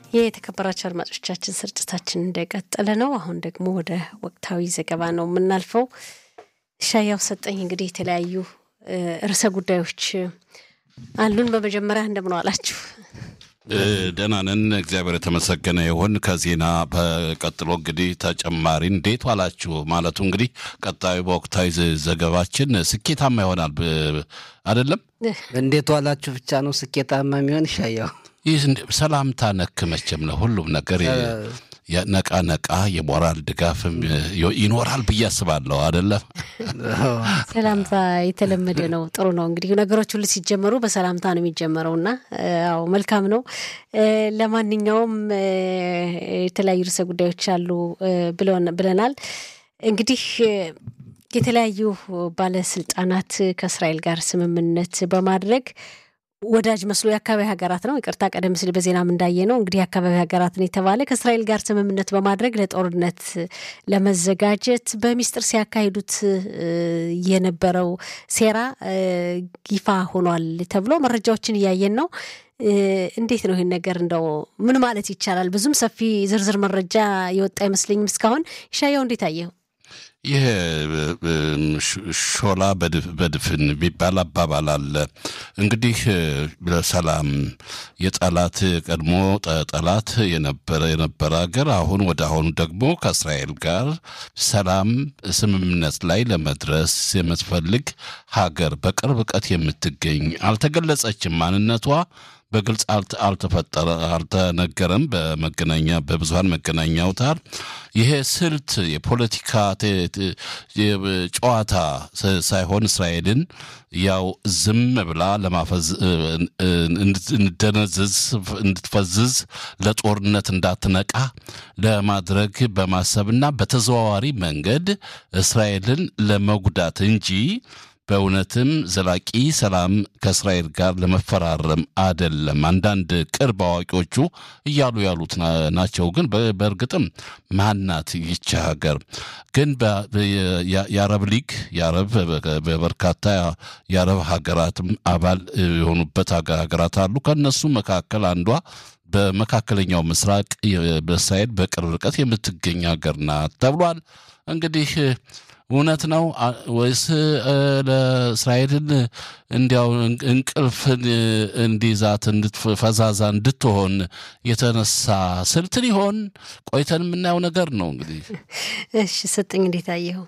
የተከበራቸው አድማጮቻችን ስርጭታችን እንደቀጠለ ነው። አሁን ደግሞ ወደ ወቅታዊ ዘገባ ነው የምናልፈው። ሻያው ሰጠኝ እንግዲህ የተለያዩ ርዕሰ ጉዳዮች አሉን። በመጀመሪያ እንደምን ዋላችሁ? ደህና ነን፣ እግዚአብሔር የተመሰገነ ይሁን። ከዜና በቀጥሎ እንግዲህ ተጨማሪ እንዴት ዋላችሁ ማለቱ እንግዲህ ቀጣዩ በወቅታዊ ዘገባችን ስኬታማ ይሆናል አይደለም። እንዴት ዋላችሁ ብቻ ነው ስኬታማ የሚሆን ሻያው ይህ ሰላምታ ነክ መቼም ነው ሁሉም ነገር ነቃ ነቃ የሞራል ድጋፍም ይኖራል ብዬ አስባለሁ። አይደለም ሰላምታ የተለመደ ነው። ጥሩ ነው። እንግዲህ ነገሮች ሁሉ ሲጀመሩ በሰላምታ ነው የሚጀመረው እና ያው መልካም ነው። ለማንኛውም የተለያዩ ርዕሰ ጉዳዮች አሉ ብለናል። እንግዲህ የተለያዩ ባለስልጣናት ከእስራኤል ጋር ስምምነት በማድረግ ወዳጅ መስሎ የአካባቢ ሀገራት ነው ይቅርታ፣ ቀደም ሲል በዜናም እንዳየ ነው እንግዲህ የአካባቢ ሀገራትን የተባለ ከእስራኤል ጋር ስምምነት በማድረግ ለጦርነት ለመዘጋጀት በሚስጥር ሲያካሂዱት የነበረው ሴራ ይፋ ሆኗል ተብሎ መረጃዎችን እያየን ነው። እንዴት ነው ይህን ነገር እንደው ምን ማለት ይቻላል? ብዙም ሰፊ ዝርዝር መረጃ የወጣ አይመስለኝም እስካሁን። ይሻየው እንዴት አየው? ይህ ሾላ በድፍን የሚባል አባባል አለ። እንግዲህ ለሰላም የጠላት ቀድሞ ጠላት የነበረ የነበረ ሀገር አሁን ወደ አሁኑ ደግሞ ከእስራኤል ጋር ሰላም ስምምነት ላይ ለመድረስ የምትፈልግ ሀገር በቅርብ ርቀት የምትገኝ አልተገለጸችም ማንነቷ በግልጽ አልተፈጠረ አልተነገረም። በመገናኛ በብዙሀን መገናኛ አውታር ይሄ ስልት የፖለቲካ ጨዋታ ሳይሆን እስራኤልን ያው ዝም ብላ ለማፈዝ እንድደነዝዝ እንድትፈዝዝ ለጦርነት እንዳትነቃ ለማድረግ በማሰብና በተዘዋዋሪ መንገድ እስራኤልን ለመጉዳት እንጂ በእውነትም ዘላቂ ሰላም ከእስራኤል ጋር ለመፈራረም አደለም። አንዳንድ ቅርብ አዋቂዎቹ እያሉ ያሉት ናቸው። ግን በእርግጥም ማናት ይቺ ሀገር? ግን የአረብ ሊግ የአረብ በበርካታ የአረብ ሀገራትም አባል የሆኑበት ሀገራት አሉ። ከእነሱ መካከል አንዷ በመካከለኛው ምስራቅ በእስራኤል በቅርብ ርቀት የምትገኝ ሀገር ናት ተብሏል። እንግዲህ እውነት ነው ወይስ ለእስራኤልን እንዲያው እንቅልፍን እንዲይዛት ፈዛዛ እንድትሆን የተነሳ ስልት ሊሆን ቆይተን የምናየው ነገር ነው። እንግዲህ እሺ፣ ስጥኝ እንዴት አየኸው?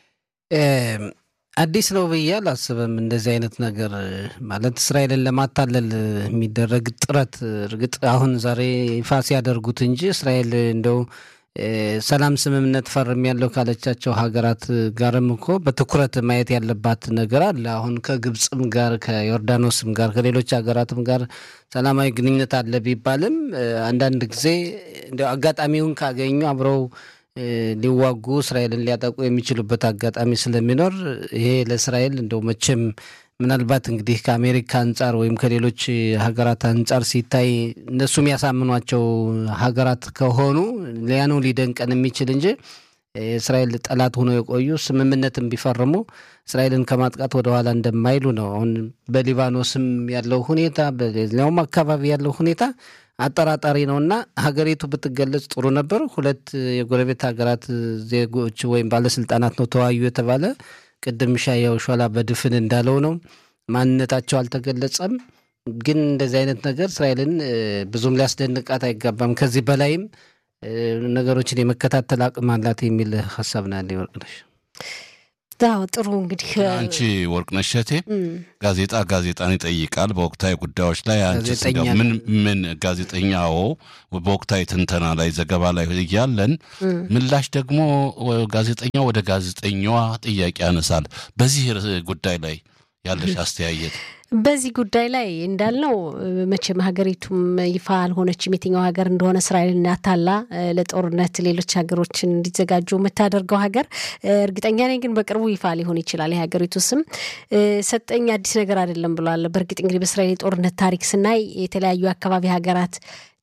አዲስ ነው ብዬ አላስብም። እንደዚህ አይነት ነገር ማለት እስራኤልን ለማታለል የሚደረግ ጥረት እርግጥ አሁን ዛሬ ይፋ ሲያደርጉት እንጂ እስራኤል እንደው ሰላም ስምምነት ፈርም ያለው ካለቻቸው ሀገራት ጋርም እኮ በትኩረት ማየት ያለባት ነገር አለ። አሁን ከግብፅም ጋር ከዮርዳኖስም ጋር ከሌሎች ሀገራትም ጋር ሰላማዊ ግንኙነት አለ ቢባልም አንዳንድ ጊዜ እንዲያው አጋጣሚውን ካገኙ አብረው ሊዋጉ እስራኤልን ሊያጠቁ የሚችሉበት አጋጣሚ ስለሚኖር ይሄ ለእስራኤል እንደው መቼም ምናልባት እንግዲህ ከአሜሪካ አንጻር ወይም ከሌሎች ሀገራት አንጻር ሲታይ እነሱ የሚያሳምኗቸው ሀገራት ከሆኑ ሊያኑ ሊደንቀን የሚችል እንጂ የእስራኤል ጠላት ሆኖ የቆዩ ስምምነትን ቢፈርሙ እስራኤልን ከማጥቃት ወደኋላ እንደማይሉ ነው። አሁን በሊባኖስም ያለው ሁኔታ በሌላውም አካባቢ ያለው ሁኔታ አጠራጣሪ ነው እና ሀገሪቱ ብትገለጽ ጥሩ ነበር። ሁለት የጎረቤት ሀገራት ዜጎች ወይም ባለስልጣናት ነው ተወያዩ የተባለ ቅድም ሻያው ሾላ በድፍን እንዳለው ነው። ማንነታቸው አልተገለጸም። ግን እንደዚህ አይነት ነገር እስራኤልን ብዙም ሊያስደንቃት አይገባም። ከዚህ በላይም ነገሮችን የመከታተል አቅም አላት የሚል ሀሳብ ነው ያለ ወርቅነሽ። አዎ ጥሩ እንግዲህ አንቺ ወርቅነሽ እሸቴ ጋዜጣ ጋዜጣን ይጠይቃል። በወቅታዊ ጉዳዮች ላይ አንቺ ምን ምን ጋዜጠኛው በወቅታዊ ትንተና ላይ ዘገባ ላይ እያለን ምላሽ ደግሞ ጋዜጠኛው ወደ ጋዜጠኛዋ ጥያቄ ያነሳል። በዚህ ጉዳይ ላይ ያለሽ አስተያየት? በዚህ ጉዳይ ላይ እንዳልነው መቼም ሀገሪቱም ይፋ አልሆነችም የትኛው ሀገር እንደሆነ እስራኤልን አታላ ለጦርነት ሌሎች ሀገሮችን እንዲዘጋጁ የምታደርገው ሀገር እርግጠኛ ነኝ። ግን በቅርቡ ይፋ ሊሆን ይችላል የሀገሪቱ ስም። ሰጠኝ አዲስ ነገር አይደለም ብሏል። በእርግጥ እንግዲህ በእስራኤል የጦርነት ታሪክ ስናይ የተለያዩ አካባቢ ሀገራት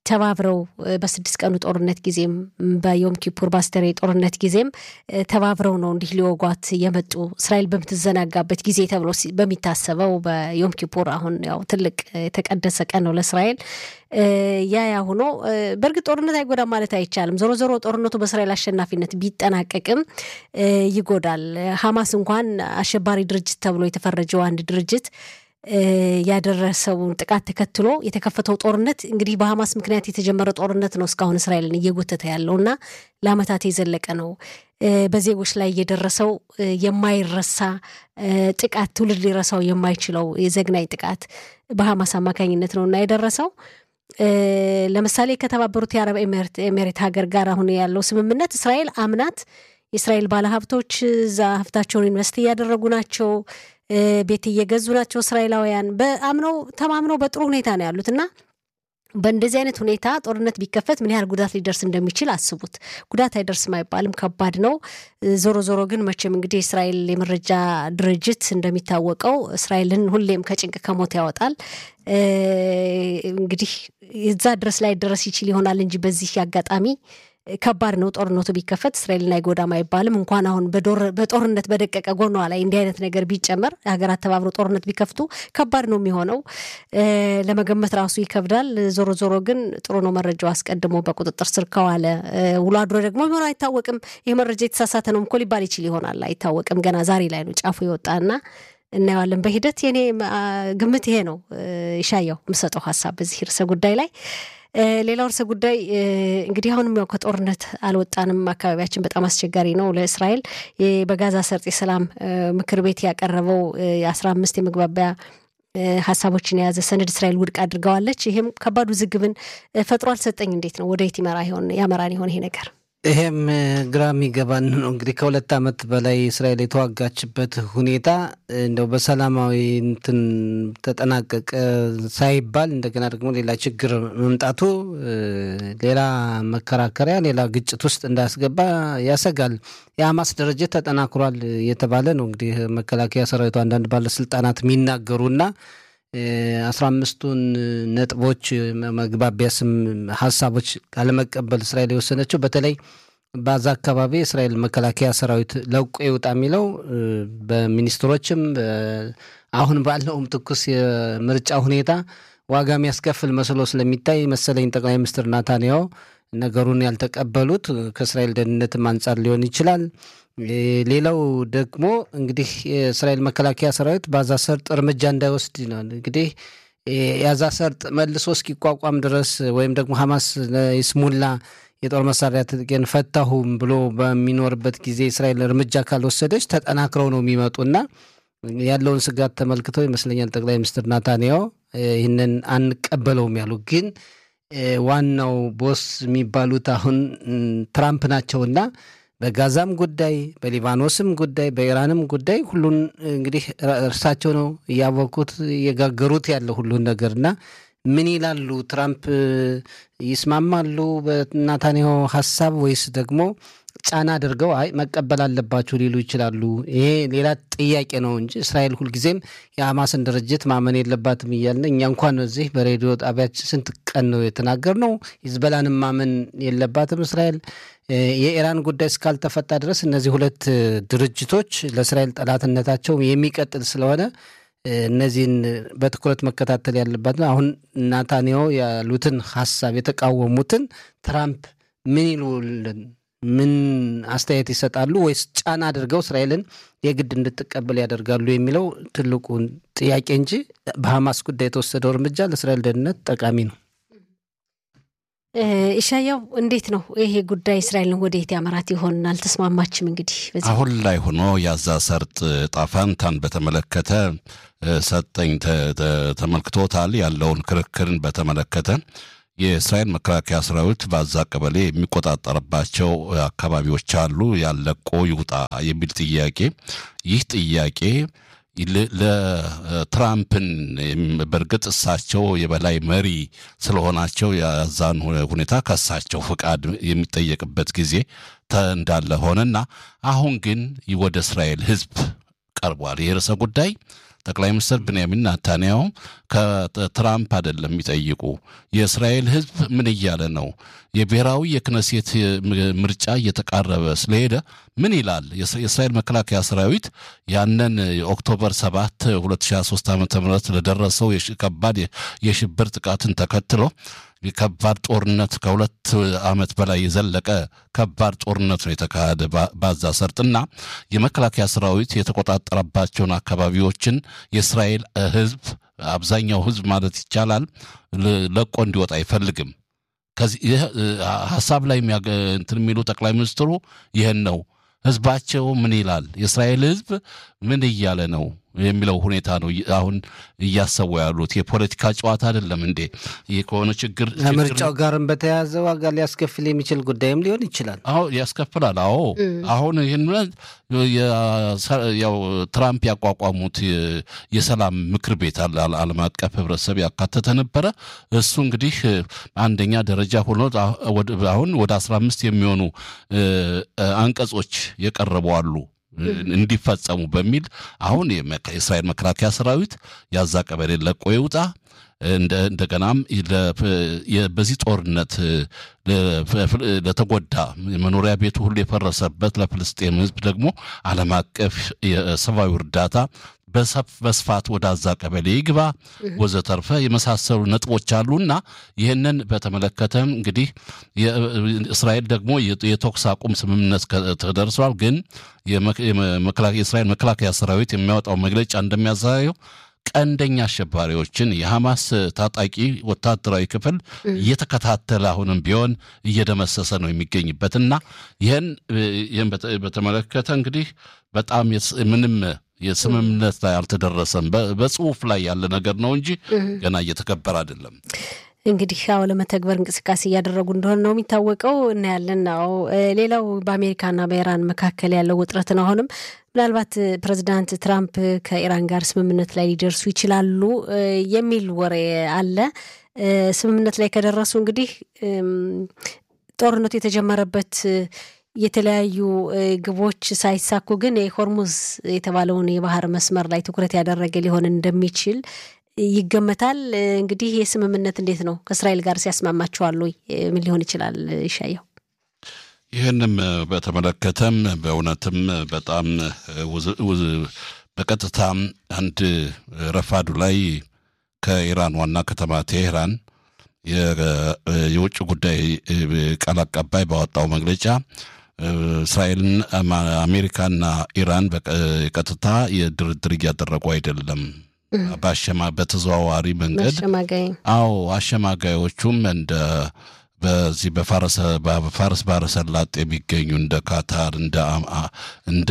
ተባብረው በስድስት ቀኑ ጦርነት ጊዜም በዮም ኪፑር ባስተሬ ጦርነት ጊዜም ተባብረው ነው እንዲህ ሊወጓት የመጡ እስራኤል በምትዘናጋበት ጊዜ ተብሎ በሚታሰበው በዮም ኪፑር አሁን ያው ትልቅ የተቀደሰ ቀን ነው ለእስራኤል። ያ ያ ሆኖ በእርግጥ ጦርነት አይጎዳም ማለት አይቻልም። ዞሮ ዞሮ ጦርነቱ በእስራኤል አሸናፊነት ቢጠናቀቅም ይጎዳል። ሀማስ እንኳን አሸባሪ ድርጅት ተብሎ የተፈረጀው አንድ ድርጅት ያደረሰውን ጥቃት ተከትሎ የተከፈተው ጦርነት እንግዲህ በሀማስ ምክንያት የተጀመረ ጦርነት ነው እስካሁን እስራኤልን እየጎተተ ያለው እና ለዓመታት የዘለቀ ነው። በዜጎች ላይ የደረሰው የማይረሳ ጥቃት ትውልድ ሊረሳው የማይችለው የዘግናኝ ጥቃት በሀማስ አማካኝነት ነው እና የደረሰው ለምሳሌ ከተባበሩት የአረብ ኤሜሬት ሀገር ጋር አሁን ያለው ስምምነት እስራኤል አምናት የእስራኤል ባለሀብቶች እዛ ሀብታቸውን ኢንቨስት እያደረጉ ናቸው። ቤት እየገዙ ናቸው። እስራኤላውያን በአምነው ተማምነው በጥሩ ሁኔታ ነው ያሉት እና በእንደዚህ አይነት ሁኔታ ጦርነት ቢከፈት ምን ያህል ጉዳት ሊደርስ እንደሚችል አስቡት። ጉዳት አይደርስም አይባልም፣ ከባድ ነው። ዞሮ ዞሮ ግን መቼም እንግዲህ የእስራኤል የመረጃ ድርጅት እንደሚታወቀው እስራኤልን ሁሌም ከጭንቅ ከሞት ያወጣል። እንግዲህ እዛ ድረስ ላይ ደረስ ይችል ይሆናል እንጂ በዚህ አጋጣሚ ከባድ ነው። ጦርነቱ ቢከፈት እስራኤልን አይጎዳም አይባልም። እንኳን አሁን በጦርነት በደቀቀ ጎኗ ላይ እንዲህ አይነት ነገር ቢጨመር ሀገራት ተባብረው ጦርነት ቢከፍቱ ከባድ ነው የሚሆነው። ለመገመት ራሱ ይከብዳል። ዞሮ ዞሮ ግን ጥሩ ነው መረጃው አስቀድሞ በቁጥጥር ስር ከዋለ ውሎ አድሮ ደግሞ የሚሆነው አይታወቅም። ይህ መረጃ የተሳሳተ ነው እኮ ሊባል ይችል ይሆናል፣ አይታወቅም። ገና ዛሬ ላይ ነው ጫፉ የወጣና እናየዋለን በሂደት። የኔ ግምት ይሄ ነው። ይሻየው የምሰጠው ሀሳብ በዚህ ርዕሰ ጉዳይ ላይ ሌላው ርዕሰ ጉዳይ እንግዲህ አሁንም ያው ከጦርነት አልወጣንም። አካባቢያችን በጣም አስቸጋሪ ነው ለእስራኤል። በጋዛ ሰርጥ የሰላም ምክር ቤት ያቀረበው የአስራ አምስት የመግባቢያ ሀሳቦችን የያዘ ሰነድ እስራኤል ውድቅ አድርገዋለች። ይህም ከባድ ውዝግብን ፈጥሮ አልሰጠኝ። እንዴት ነው ወደ የት ይመራ ይሆን ያመራን ይሆን ይሄ ነገር? ይሄም ግራ የሚገባን ነው። እንግዲህ ከሁለት ዓመት በላይ እስራኤል የተዋጋችበት ሁኔታ እንደው በሰላማዊ እንትን ተጠናቀቀ ሳይባል እንደገና ደግሞ ሌላ ችግር መምጣቱ ሌላ መከራከሪያ፣ ሌላ ግጭት ውስጥ እንዳያስገባ ያሰጋል። የሐማስ ድርጅት ተጠናክሯል የተባለ ነው እንግዲህ መከላከያ ሰራዊቱ አንዳንድ ባለስልጣናት የሚናገሩና አስራ አምስቱን ነጥቦች መግባቢያ ስም ሀሳቦች ካለመቀበል እስራኤል የወሰነችው በተለይ በዛ አካባቢ የእስራኤል መከላከያ ሰራዊት ለቆ ይውጣ የሚለው በሚኒስትሮችም አሁን ባለውም ትኩስ የምርጫ ሁኔታ ዋጋ የሚያስከፍል መስሎ ስለሚታይ መሰለኝ ጠቅላይ ሚኒስትር ናታንያሁ ነገሩን ያልተቀበሉት ከእስራኤል ደህንነትም አንጻር ሊሆን ይችላል። ሌላው ደግሞ እንግዲህ የእስራኤል መከላከያ ሰራዊት በአዛ ሰርጥ እርምጃ እንዳይወስድ ነው። እንግዲህ የአዛ ሰርጥ መልሶ እስኪቋቋም ድረስ ወይም ደግሞ ሐማስ ይስሙላ የጦር መሳሪያ ትጥቄን ፈታሁም ብሎ በሚኖርበት ጊዜ እስራኤል እርምጃ ካልወሰደች ተጠናክረው ነው የሚመጡና ያለውን ስጋት ተመልክተው ይመስለኛል ጠቅላይ ሚኒስትር ናታንያሁ ይህንን አንቀበለውም ያሉ ግን ዋናው ቦስ የሚባሉት አሁን ትራምፕ ናቸውና በጋዛም ጉዳይ በሊባኖስም ጉዳይ በኢራንም ጉዳይ ሁሉን እንግዲህ እርሳቸው ነው እያወቁት እየጋገሩት ያለ ሁሉን ነገርና ምን ይላሉ? ትራምፕ ይስማማሉ በናታንያሁ ሀሳብ ወይስ ደግሞ ጫና አድርገው አይ መቀበል አለባችሁ ሊሉ ይችላሉ? ይሄ ሌላ ጥያቄ ነው እንጂ እስራኤል ሁልጊዜም የሐማስን ድርጅት ማመን የለባትም እያልን እኛ እንኳን እዚህ በሬዲዮ ጣቢያችን ስንት ቀን ነው የተናገርነው። ሂዝበላንም ማመን የለባትም እስራኤል። የኢራን ጉዳይ እስካልተፈታ ድረስ እነዚህ ሁለት ድርጅቶች ለእስራኤል ጠላትነታቸው የሚቀጥል ስለሆነ እነዚህን በትኩረት መከታተል ያለባት ነው። አሁን ናታንያሁ ያሉትን ሀሳብ የተቃወሙትን ትራምፕ ምን ይሉልን ምን አስተያየት ይሰጣሉ? ወይስ ጫና አድርገው እስራኤልን የግድ እንድትቀበል ያደርጋሉ የሚለው ትልቁን ጥያቄ እንጂ በሐማስ ጉዳይ የተወሰደው እርምጃ ለእስራኤል ደህንነት ጠቃሚ ነው። ኢሻያው እንዴት ነው ይሄ ጉዳይ እስራኤልን ወደየት ያመራት ይሆን? አልተስማማችም። እንግዲህ አሁን ላይ ሆኖ የአዛ ሰርጥ ጣፋንታን በተመለከተ ሰጠኝ ተመልክቶታል። ያለውን ክርክርን በተመለከተ የእስራኤል መከላከያ ሰራዊት በአዛ ቀበሌ የሚቆጣጠርባቸው አካባቢዎች አሉ፣ ያለቆ ይውጣ የሚል ጥያቄ ይህ ጥያቄ ለትራምፕን በእርግጥ እሳቸው የበላይ መሪ ስለሆናቸው የዛን ሁኔታ ከእሳቸው ፍቃድ የሚጠየቅበት ጊዜ እንዳለ ሆነና አሁን ግን ወደ እስራኤል ሕዝብ ቀርቧል። ይህ ርዕሰ ጉዳይ ጠቅላይ ሚኒስትር ብንያሚን ናታንያሁ ከትራምፕ አይደለም የሚጠይቁ የእስራኤል ሕዝብ ምን እያለ ነው? የብሔራዊ የክነሴት ምርጫ እየተቃረበ ስለሄደ ምን ይላል? የእስራኤል መከላከያ ሰራዊት ያንን ኦክቶበር 7 2023 ዓ ም ለደረሰው ከባድ የሽብር ጥቃትን ተከትሎ ከባድ ጦርነት ከሁለት ዓመት በላይ የዘለቀ ከባድ ጦርነት ነው የተካሄደ ባዛ ሰርጥና የመከላከያ ሰራዊት የተቆጣጠረባቸውን አካባቢዎችን የእስራኤል ህዝብ አብዛኛው ህዝብ ማለት ይቻላል ለቆ እንዲወጣ አይፈልግም። ከዚህ ሀሳብ ላይ እንትን የሚሉ ጠቅላይ ሚኒስትሩ ይህን ነው። ህዝባቸው ምን ይላል? የእስራኤል ህዝብ ምን እያለ ነው የሚለው ሁኔታ ነው አሁን እያሰቡ ያሉት። የፖለቲካ ጨዋታ አይደለም እንዴ? ይህ ከሆነ ችግር ከምርጫው ጋርም በተያያዘ ዋጋ ሊያስከፍል የሚችል ጉዳይም ሊሆን ይችላል። አዎ ያስከፍላል። አዎ አሁን ይህን ያው ትራምፕ ያቋቋሙት የሰላም ምክር ቤት ዓለም አቀፍ ህብረተሰብ ያካተተ ነበረ። እሱ እንግዲህ አንደኛ ደረጃ ሆኖ አሁን ወደ አስራ አምስት የሚሆኑ አንቀጾ የቀረቡ አሉ እንዲፈጸሙ በሚል አሁን የእስራኤል መከላከያ ሰራዊት ያዛ ቀበሌ ለቆ ይውጣ። እንደገናም በዚህ ጦርነት ለተጎዳ መኖሪያ ቤቱ ሁሉ የፈረሰበት ለፍልስጤም ህዝብ ደግሞ ዓለም አቀፍ የሰብአዊ እርዳታ በስፋት ወደ አዛ ቀበሌ ይግባ ወዘተርፈ የመሳሰሉ ነጥቦች አሉና ይህንን በተመለከተም እንግዲህ እስራኤል ደግሞ የተኩስ አቁም ስምምነት ተደርሷል። ግን የእስራኤል መከላከያ ሰራዊት የሚያወጣው መግለጫ እንደሚያሳየው ቀንደኛ አሸባሪዎችን የሐማስ ታጣቂ ወታደራዊ ክፍል እየተከታተለ አሁንም ቢሆን እየደመሰሰ ነው የሚገኝበትና ይህን በተመለከተ እንግዲህ በጣም ምንም የስምምነት ላይ አልተደረሰም። በጽሁፍ ላይ ያለ ነገር ነው እንጂ ገና እየተከበረ አይደለም። እንግዲህ አዎ ለመተግበር እንቅስቃሴ እያደረጉ እንደሆነ ነው የሚታወቀው። እናያለን ነው። ሌላው በአሜሪካና በኢራን መካከል ያለው ውጥረትን አሁንም ምናልባት ፕሬዚዳንት ትራምፕ ከኢራን ጋር ስምምነት ላይ ሊደርሱ ይችላሉ የሚል ወሬ አለ። ስምምነት ላይ ከደረሱ እንግዲህ ጦርነቱ የተጀመረበት የተለያዩ ግቦች ሳይሳኩ ግን የሆርሙዝ የተባለውን የባህር መስመር ላይ ትኩረት ያደረገ ሊሆን እንደሚችል ይገመታል። እንግዲህ ይህ ስምምነት እንዴት ነው ከእስራኤል ጋር ሲያስማማቸዋል ወይ? ምን ሊሆን ይችላል? ይሻየው ይህንም በተመለከተም በእውነትም በጣም በቀጥታ አንድ ረፋዱ ላይ ከኢራን ዋና ከተማ ቴሄራን የውጭ ጉዳይ ቃል አቀባይ ባወጣው መግለጫ እስራኤልን አሜሪካና ኢራን በቀጥታ የድርድር እያደረጉ አይደለም። በአሸማ በተዘዋዋሪ መንገድ አዎ አሸማጋዮቹም እንደ በዚህ በፋርስ ባህረ ሰላጤ የሚገኙ እንደ ካታር እንደ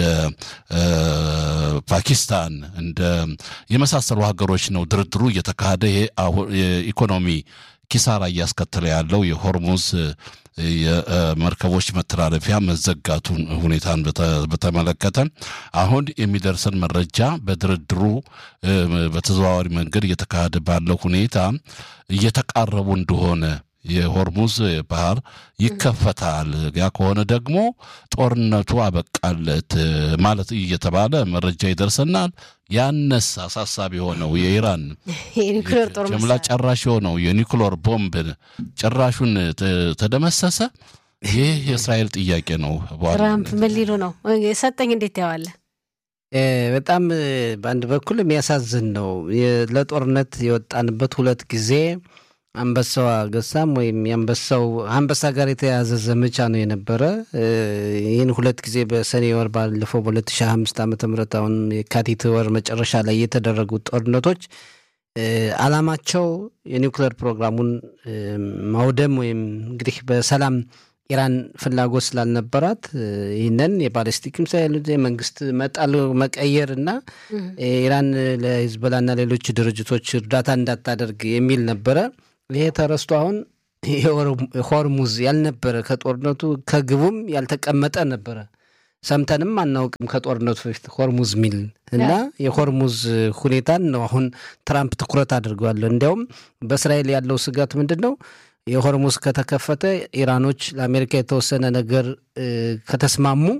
ፓኪስታን እንደ የመሳሰሉ ሀገሮች ነው ድርድሩ እየተካሄደ ይሄ የኢኮኖሚ ኪሳራ እያስከተለ ያለው የሆርሙዝ የመርከቦች መተላለፊያ መዘጋቱን ሁኔታን በተመለከተ አሁን የሚደርሰን መረጃ በድርድሩ በተዘዋዋሪ መንገድ እየተካሄደ ባለው ሁኔታ እየተቃረቡ እንደሆነ የሆርሙዝ ባህር ይከፈታል። ያ ከሆነ ደግሞ ጦርነቱ አበቃለት ማለት እየተባለ መረጃ ይደርሰናል። ያነስ አሳሳቢ የሆነው የኢራን ጀምላ ጨራሽ የሆነው የኒኩሎር ቦምብ ጭራሹን ተደመሰሰ። ይህ የእስራኤል ጥያቄ ነው። ትራምፕ ምን ሊሉ ነው? ሰጠኝ እንዴት ያዋለ በጣም በአንድ በኩል የሚያሳዝን ነው። ለጦርነት የወጣንበት ሁለት ጊዜ አንበሳው ገሳም ወይም የአንበሳው አንበሳ ጋር የተያያዘ ዘመቻ ነው የነበረ። ይህን ሁለት ጊዜ በሰኔ ወር ባለፈው በ2005 ዓ ም አሁን የካቲት ወር መጨረሻ ላይ የተደረጉት ጦርነቶች አላማቸው የኒውክሌር ፕሮግራሙን ማውደም ወይም እንግዲህ በሰላም ኢራን ፍላጎት ስላልነበራት ይህንን የባለስቲክ ሚሳይል የመንግስት መጣል መቀየር እና ኢራን ለሂዝቦላና ሌሎች ድርጅቶች እርዳታ እንዳታደርግ የሚል ነበረ። ይሄ ተረስቶ አሁን ሆርሙዝ ያልነበረ ከጦርነቱ ከግቡም ያልተቀመጠ ነበረ። ሰምተንም አናውቅም ከጦርነቱ በፊት ሆርሙዝ ሚል እና የሆርሙዝ ሁኔታን ነው አሁን ትራምፕ ትኩረት አድርገዋል። እንዲያውም በእስራኤል ያለው ስጋት ምንድን ነው? የሆርሙዝ ከተከፈተ ኢራኖች ለአሜሪካ የተወሰነ ነገር ከተስማሙ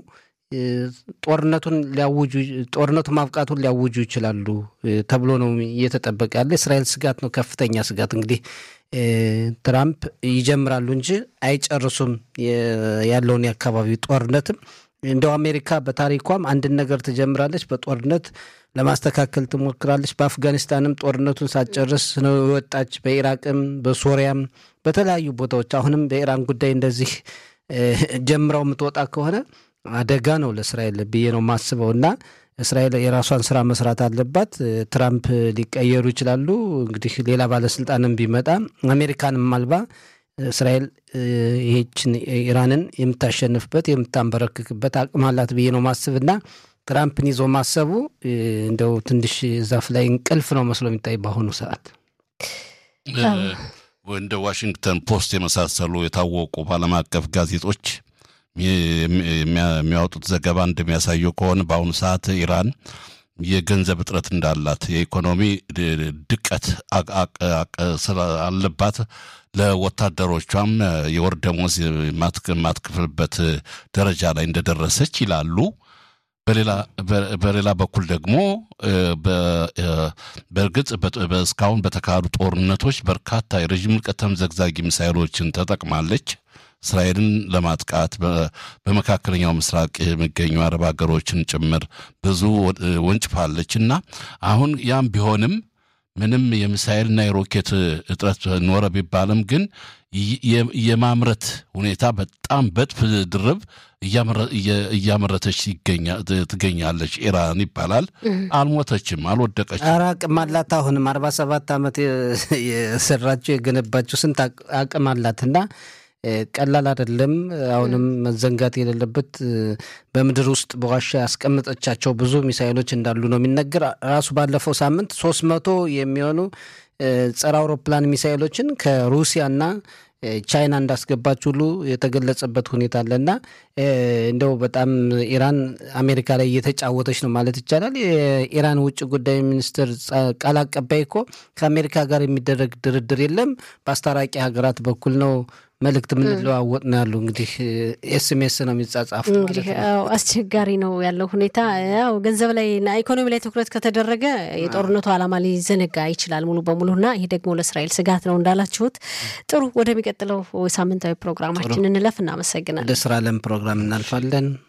ጦርነቱን ሊያውጁ ጦርነቱ ማብቃቱን ሊያውጁ ይችላሉ ተብሎ ነው እየተጠበቀ ያለ። እስራኤል ስጋት ነው፣ ከፍተኛ ስጋት። እንግዲህ ትራምፕ ይጀምራሉ እንጂ አይጨርሱም ያለውን የአካባቢ ጦርነትም እንደው አሜሪካ በታሪኳም አንድን ነገር ትጀምራለች፣ በጦርነት ለማስተካከል ትሞክራለች። በአፍጋኒስታንም ጦርነቱን ሳትጨርስ ነው የወጣች። በኢራቅም በሶሪያም በተለያዩ ቦታዎች አሁንም በኢራን ጉዳይ እንደዚህ ጀምረው የምትወጣ ከሆነ አደጋ ነው ለእስራኤል ብዬ ነው የማስበው እና እስራኤል የራሷን ስራ መስራት አለባት። ትራምፕ ሊቀየሩ ይችላሉ። እንግዲህ ሌላ ባለስልጣንም ቢመጣ አሜሪካንም አልባ እስራኤል ይሄችን ኢራንን የምታሸንፍበት የምታንበረክክበት አቅም አላት ብዬ ነው ማስብና ትራምፕን ይዞ ማሰቡ እንደው ትንሽ ዛፍ ላይ እንቅልፍ ነው መስሎ የሚታይ በአሁኑ ሰዓት። እንደ ዋሽንግተን ፖስት የመሳሰሉ የታወቁ በዓለም አቀፍ ጋዜጦች የሚያወጡት ዘገባ እንደሚያሳየው ከሆነ በአሁኑ ሰዓት ኢራን የገንዘብ እጥረት እንዳላት የኢኮኖሚ ድቀት አለባት። ለወታደሮቿም የወር ደመወዝ የማትክፍልበት ደረጃ ላይ እንደደረሰች ይላሉ። በሌላ በኩል ደግሞ በእርግጥ እስካሁን በተካሄዱ ጦርነቶች በርካታ የረዥም ርቀት ተምዘግዛጊ ሚሳይሎችን ተጠቅማለች። እስራኤልን ለማጥቃት በመካከለኛው ምስራቅ የሚገኙ አረብ ሀገሮችን ጭምር ብዙ ወንጭፋለች እና አሁን ያም ቢሆንም ምንም የሚሳኤልና የሮኬት እጥረት ኖረ ቢባልም ግን የማምረት ሁኔታ በጣም በጥፍ ድርብ እያመረተች ትገኛለች ኢራን ይባላል። አልሞተችም፣ አልወደቀችም። ኧረ አቅም አላት። አሁንም አርባ ሰባት ዓመት የሰራችው የገነባችው ስንት አቅም አላት እና ቀላል አይደለም። አሁንም መዘንጋት የሌለበት በምድር ውስጥ በዋሻ ያስቀመጠቻቸው ብዙ ሚሳይሎች እንዳሉ ነው የሚነገር። ራሱ ባለፈው ሳምንት ሶስት መቶ የሚሆኑ ጸረ አውሮፕላን ሚሳይሎችን ከሩሲያና ቻይና እንዳስገባች ሁሉ የተገለጸበት ሁኔታ አለና እንደው በጣም ኢራን አሜሪካ ላይ እየተጫወተች ነው ማለት ይቻላል። የኢራን ውጭ ጉዳይ ሚኒስትር ቃል አቀባይ እኮ ከአሜሪካ ጋር የሚደረግ ድርድር የለም በአስታራቂ ሀገራት በኩል ነው መልእክት የምንለዋወጥ ነው ያሉ። እንግዲህ ኤስኤምኤስ ነው የሚጻጻፉ። እንግዲህ አስቸጋሪ ነው ያለው ሁኔታ። ያው ገንዘብ ላይ እና ኢኮኖሚ ላይ ትኩረት ከተደረገ የጦርነቱ ዓላማ ሊዘነጋ ይችላል ሙሉ በሙሉ እና ይህ ደግሞ ለእስራኤል ስጋት ነው እንዳላችሁት። ጥሩ፣ ወደሚቀጥለው ሳምንታዊ ፕሮግራማችን እንለፍ። እናመሰግናለን። ወደ ስራ ለም ፕሮግራም እናልፋለን።